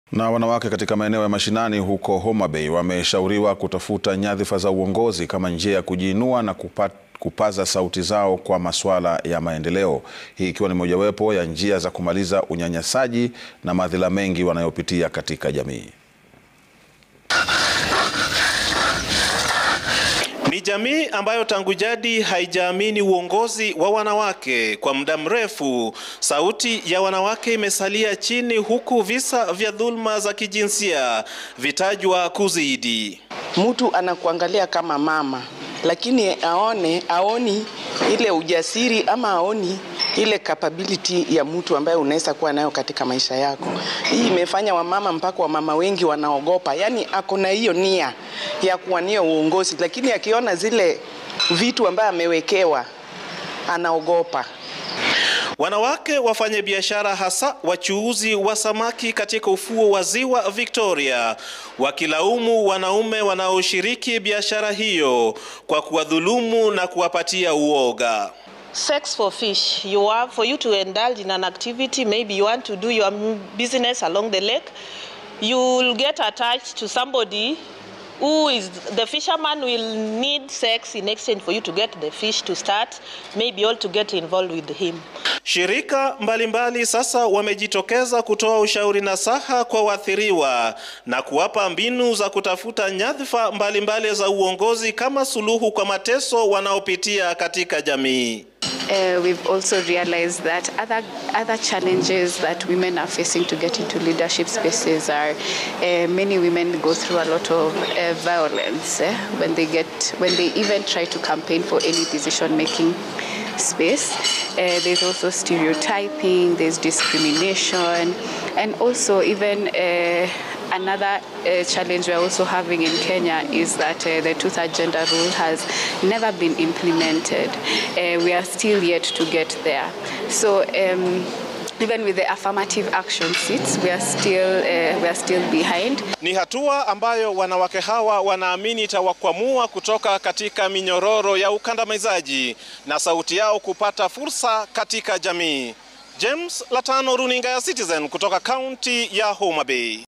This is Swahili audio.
Na wanawake katika maeneo ya mashinani huko Homa Bay wameshauriwa kutafuta nyadhifa za uongozi kama njia ya kujiinua na kupa, kupaza sauti zao kwa masuala ya maendeleo. Hii ikiwa ni mojawapo ya njia za kumaliza unyanyasaji na madhila mengi wanayopitia katika jamii. Ni jamii ambayo tangu jadi haijaamini uongozi wa wanawake. Kwa muda mrefu, sauti ya wanawake imesalia chini, huku visa vya dhulma za kijinsia vitajwa kuzidi. Mtu anakuangalia kama mama, lakini aone aoni ile ujasiri ama aoni ile capability ya mtu ambaye unaweza kuwa nayo katika maisha yako. Hii imefanya wamama mpaka wamama wengi wanaogopa, yaani ako na hiyo nia ya kuwania uongozi, lakini akiona zile vitu ambaye amewekewa anaogopa. Wanawake wafanye biashara hasa wachuuzi wa samaki katika ufuo wa ziwa Victoria wakilaumu wanaume wanaoshiriki biashara hiyo kwa kuwadhulumu na kuwapatia uoga. Sex for fish. You have for you to indulge in an activity. Maybe you want to do your business along the lake. You'll get attached to somebody who is the fisherman will need sex in exchange for you to get the fish to start. Maybe all to get involved with him. Shirika mbalimbali mbali sasa wamejitokeza kutoa ushauri nasaha kwa waathiriwa na kuwapa mbinu za kutafuta nyadhifa mbalimbali za uongozi kama suluhu kwa mateso wanaopitia katika jamii. Uh, we've also realized that other other challenges that women are facing to get into leadership spaces are uh, many women go through a lot of uh, violence eh, when they get when they even try to campaign for any decision making space. Uh, there's also stereotyping, there's discrimination, and also even uh, another uh, challenge we're also having in Kenya is that uh, the two-third gender rule has never been implemented. Uh, we are still yet to get there. So. Um, even with the affirmative action seats, we are still, uh, we are still behind. Ni hatua ambayo wanawake hawa wanaamini itawakwamua kutoka katika minyororo ya ukandamizaji na sauti yao kupata fursa katika jamii. James Latano, runinga ya Citizen kutoka kaunti ya Homa Bay.